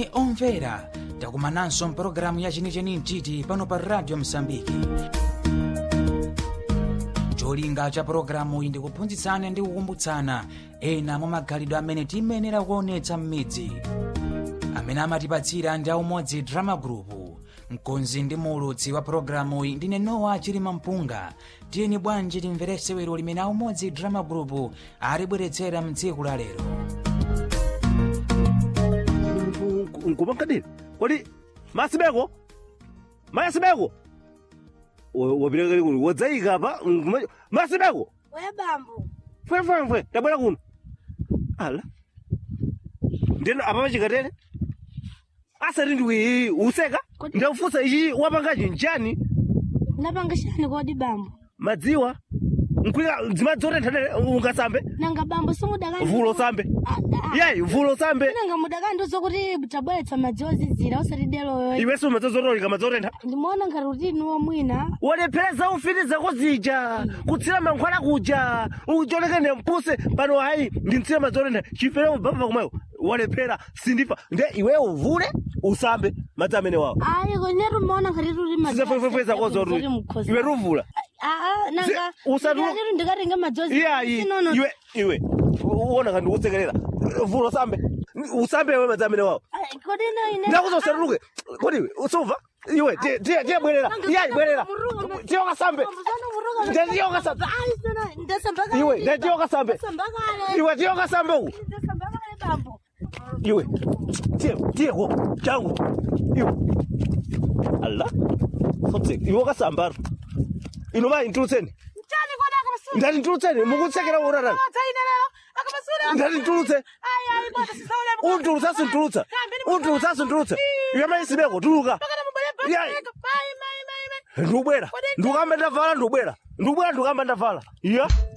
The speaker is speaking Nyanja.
moni omvera takumananso mpulogalamu ya chenicheni mtiti pano pa radio msambiki cholinga cha pulogalamu iyi ndikuphunzitsana ndi kukumbutsana ena mwa magalidwe amene tiyenera kuonetsa m'midzi amene amatipatsira ndi aumodzi drama group mkonzi ndi muulutsi wa pulogalamu iyi ndine nowa chilima mpunga tiyeni bwanji timvere sewero limene aumodzi drama group alibweretsera mtsiku la lero nkumankadini kodi masibeko masibeko wapita kuno wadzayika pa nkuma- masibeko Oya bambo. fwefwefwe tabwera kuno ala ndeno apa pachikatere asati ndiwi useka Kodi- ndakufunsa ichi wapangachi njani Napanga shani kodi bambo. madziwa nkwika dzimadzi otenthanere ungasambe Nanga bambo simudakandi. vulo sambe Ah, ah. yayi vulo sambe Nanga mudakandi zokuti tabweretsa madzi ozizira usati delo. iwenso madzi ozotolika madzi otentha Ndimuona ngati rutini womwina. walephereza ufiti zako zija kutsira mankhwala kuja ucholekene mpuse pano hayi ndimtsira madzi otentha chifere ubaba kumweyo walephera sindifa nde iweyo uvule usambe madzi amene wawo Ayi kwenetu muona ngati ruri madzi. sizefwefwe zako zotu iwe ruvula Ah, nanga. Si- usatu- Ndikati ndikatenga madzi ozizira. iyayi Sinono. iwe iwe uona kandi ukusekerera vula usambe usambe iwe madzi amene wawo Ay, Kodi ino ine. ndakuza usatuluke kodi iwe usuva iwe tiye- tiye tiye bwerera iyayi bwerera tiye ukasambe Nde tiye ukasambe Ayi sino ndasambaka. iwe nde tiye ukasambe Ndasambaka. iwe tiye ukasambe uku Ndasambaka bambo. iwe tiye tiye ko changu iwe ala futhi iwe ukasambara inoma intulutseni Mtani kodi akabasura. ndati ntulutseni mukutsekera urarani Tsaineleo akabasura. ndati ntulutse Ayi ayi bwana sisaule. untulutsa sintulutsa untulutsa sintulutsa iwe maisibeko tuluka Yayi. ndikubwera ndikukamba ndavala ndikubwera ndikubwera ndikukamba ndavala iya